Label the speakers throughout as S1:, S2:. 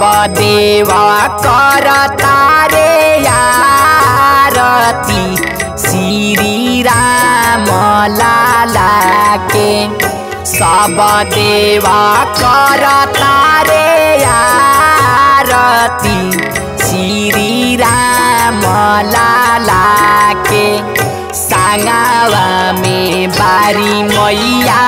S1: देवा कर तारे आरती श्री राम लाला के सब देवा कर तारे आरती श्री राम लाला के सांगावा में बारी मैया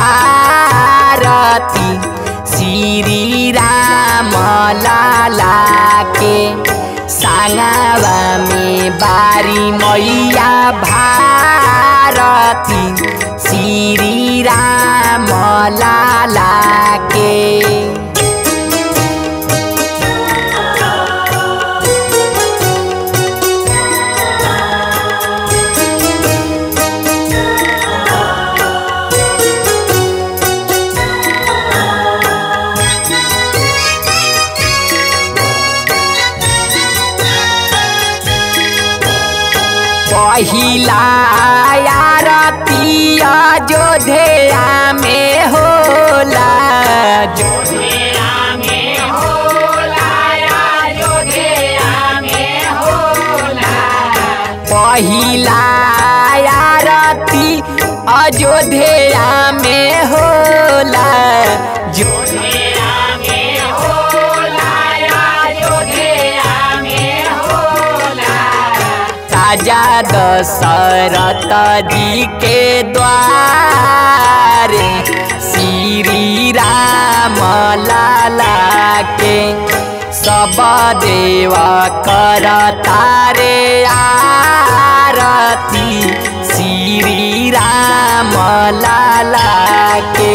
S1: भारती श्री राम लाला के सांगावा में बारी मैया भारती श्री राम लाला के पहिला आरती अयोध्या में होला
S2: अयोध्या में होला अयोध्या में होला
S1: पहिला आरती अयोध्या में होला जो
S2: अयोध्या में होला अयोध्या में होला
S1: राजा दशरथ जी के द्वारे श्री राम लाला के सब देव कर तारे आरती श्री राम लाला के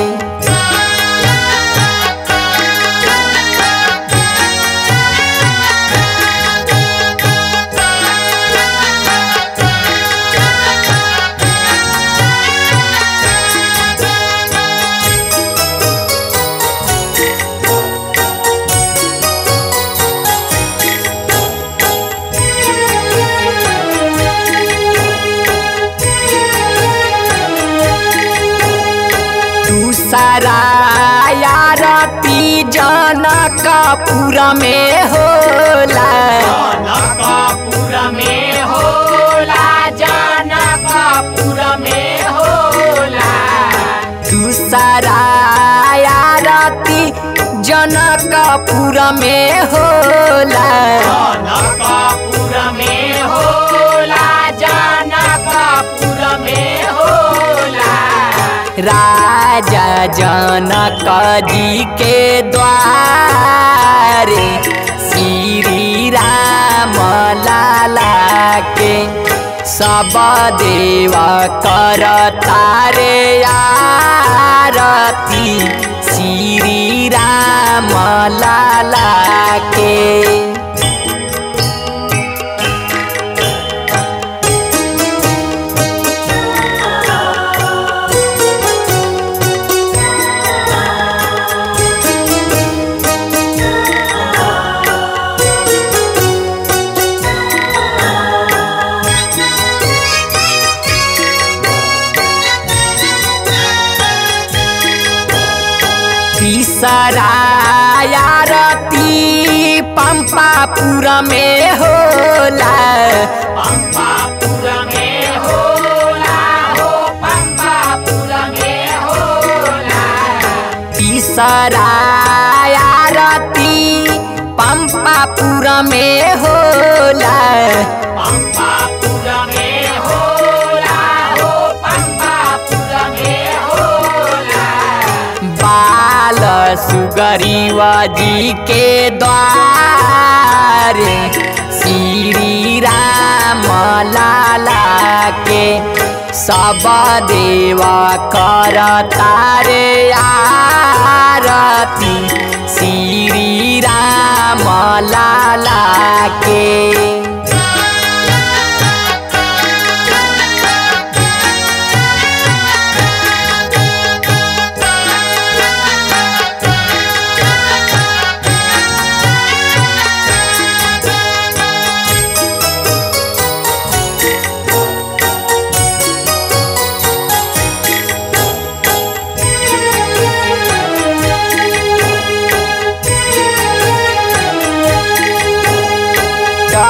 S1: दूसरा आरती जनकपुर में होला
S2: जनकपुर में होला जनकपुर में होला
S1: दूसरा आरती जनकपुर में होला
S2: जनकपुर में होला जनकपुर में होला
S1: राजा जनक जी के द्वारे श्री राम लाला के सब देव कर तारे आरती श्री राम लाला के तीसरा आरती पंपापुर में होला
S2: पंपापुर में होला हो पंपापुर में होला
S1: तीसरा आरती पंपापुर में होला
S2: पंपापुर में होला हो पंपापुर में होला
S1: बाल सुगरीव जी के द्वारे श्री राम लाला के सब देव कर तारे आरती श्री राम लाला के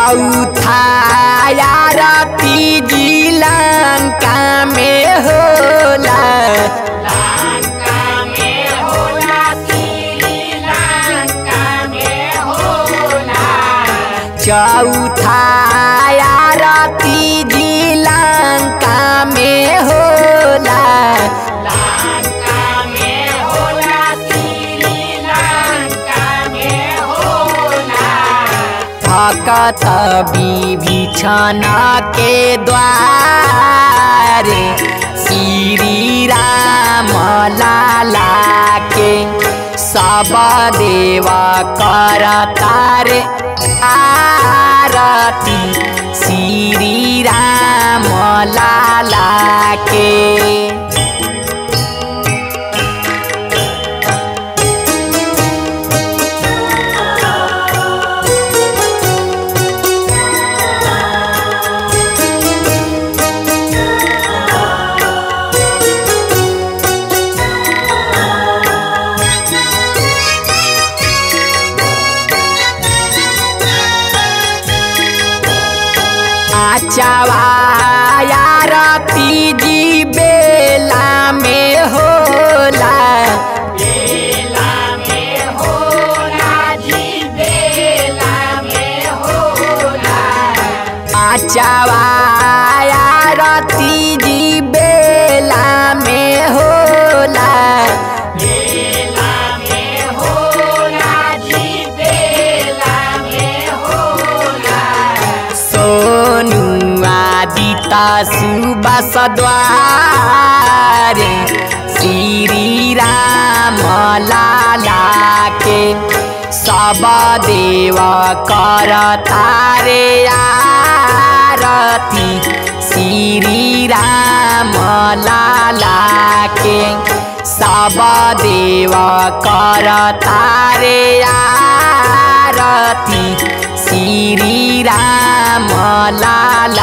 S1: चौथा आरती जी लंका में होला
S2: लंका में होला श्रीलंका में होला
S1: चौथा आरती जी लंका में होला
S2: लंका में होला श्रीलंका में होला
S1: भकत विभीषण के द्वारे श्री राम लाला के सब देव करतार आरती श्री राम लाला के आरती जी बेला में होला
S2: बेला में होला जी बेला में होला
S1: आरती जी बेला में होला
S2: बेला में होला जी बेला में होला
S1: सोनु आदिता सुबस द्वारे श्री राम लाला के सब देव कर तारे आरती श्री राम लाला के सब देव कर तारे आरती श्री राम लाला